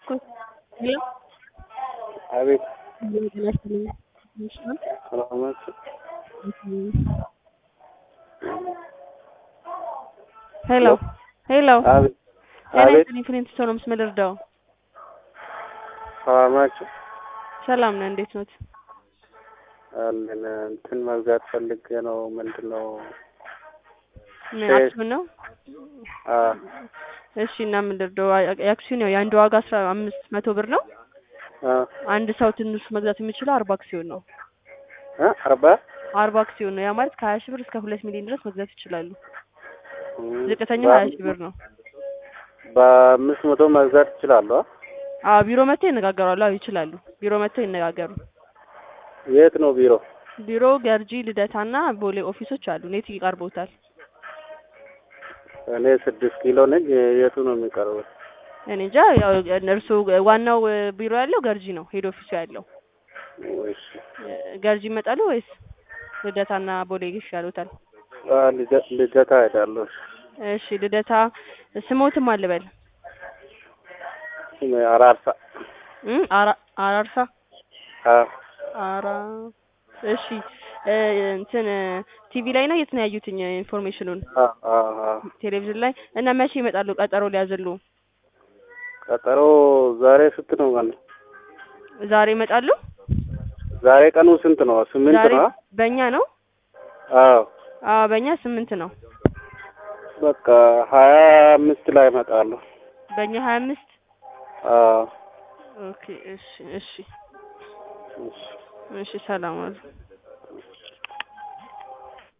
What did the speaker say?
እባክዎት ሄሎ አቤት ጤና ይስጥልኝ ትንሽ ነው ሰላም ናችሁ? ሄሎ ሄሎ አቤት ጤና አቤት ይስጥልኝ ፍሬንት ሰው ነው ምስል እርዳው ሰላም ናችሁ? ሰላም ነህ እንዴት ኖት አለን እንትን መግዛት ፈልጌ ነው። ምንድን ነው? ምን ሼር። አክሲዮን ነው አ እሺ እና ምን ልርዳው የአክሲዮን ያው የአንድ ዋጋ አስራ አምስት መቶ ብር ነው አ አንድ ሰው ትንሹ መግዛት የሚችለው አርባ አክሲዮን ነው አ አርባ አርባ አክሲዮን ነው ያ ማለት ከሀያ ሺህ ብር እስከ ሁለት ሚሊዮን ድረስ መግዛት ይችላሉ እም፣ ዝቅተኛው ሀያ ሺህ ብር ነው በአምስት መቶ መግዛት ይችላሉ? አ? አዎ ቢሮ መጥተው ይነጋገራሉ አዎ ይችላሉ ቢሮ መጥተው ይነጋገሩ የት ነው ቢሮ? ቢሮ ገርጂ ልደታና ቦሌ ኦፊሶች አሉ ኔት ይቀርቦታል እኔ ስድስት ኪሎ ነኝ። የቱ ነው የሚቀርበው? እኔ እንጃ ያው እነርሱ ዋናው ቢሮ ያለው ገርጂ ነው ሄድ ኦፊሱ ያለው ወይስ ገርጂ ይመጣሉ ወይስ ልደታና ቦሌ ይሻሉታል አ ልደ- ልደታ ሄዳለሁ። እሺ ልደታ ስሞትም አልበል ስሜ አራርሳ። እም አራ አራርሳ አ አራ እሺ እ እንትን ቲቪ ላይ ነው የት ነው ያዩትኝ ኢንፎርሜሽኑን አ አ አ ቴሌቪዥን ላይ እና መቼ ይመጣሉ ቀጠሮ ሊያዝሉ ቀጠሮ ዛሬ ስንት ነው ቀኑ? ዛሬ ይመጣሉ ዛሬ ቀኑ ስንት ነው? ስምንት ዛሬ ነው? በእኛ ነው አዎ አዎ በእኛ ስምንት ነው በቃ ሀያ አምስት ላይ እመጣለሁ። በእኛ ሀያ አምስት አዎ ኦኬ እሺ እሺ እሺ እሺ ሰላም ዋሉ